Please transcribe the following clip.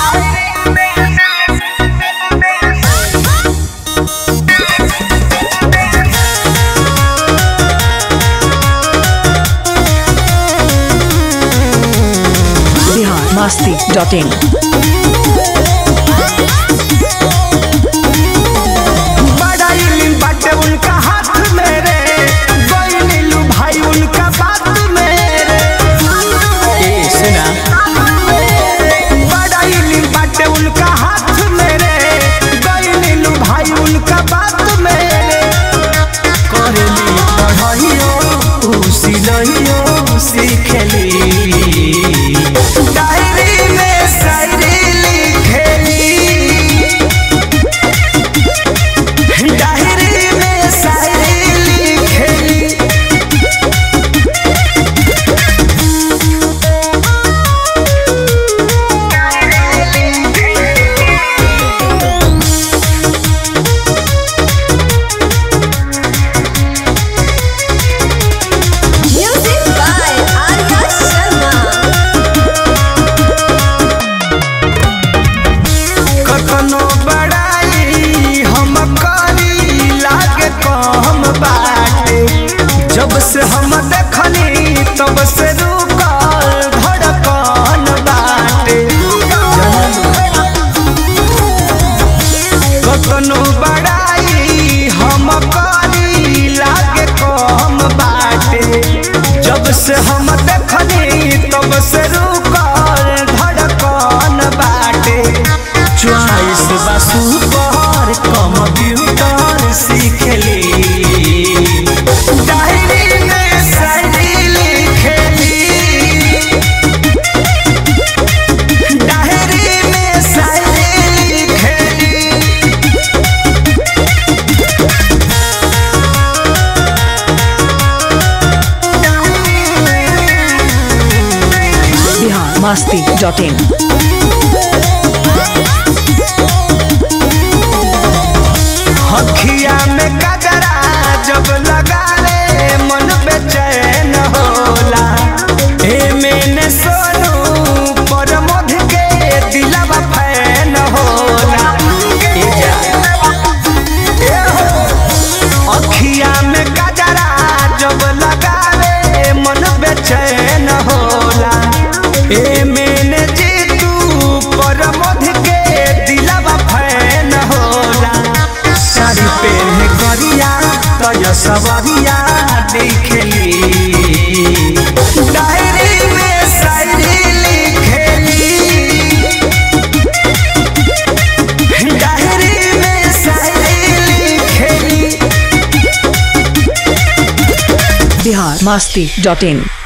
Bihar Masti dot in बड़ा इल्म बाटे उनका हाथ में रे गई नीलू भाई उनका बात में रे ए सुना बड़ा इल्म बाटे उनका हाथ में रे गई नीलू भाई उनका बात में रे करेली पढ़ाइयो ऊ सिलइयो सीखेली डायरी में शायरी लिखेली डायरी में शायरी लिखेली Music by Arya Sharma. कखनो बड़ाई हम करी लागे कम बाटे जब से हम देखनी तब से रुकल धड़कन बाटे कखनो बड़ाई हम करी लागे कम बाटे जब से हम देखनी तब से रुकल धड़कन बाटे चॉइस बसु पर कंप्यूटर सीखली डायरी में शायरी लिखेली डायरी में शायरी लिखेली बिहार मस्ती डॉट इन हखिया में कजरा जब लगा ले मन बेचैन होला ए मैंने सोनू पर मध के दिलवा फैन होला ए जा ए हो अखिया में कजरा जब लगा ले मन बेचैन होला ए मैंने जीतू पर मध के दिलवा फैन होला साड़ी पहने करिया तय सवरिया दिखेली डायरी में शायरी लिखेली डायरी में शायरी लिखेली बिहार मस्ती डॉट इन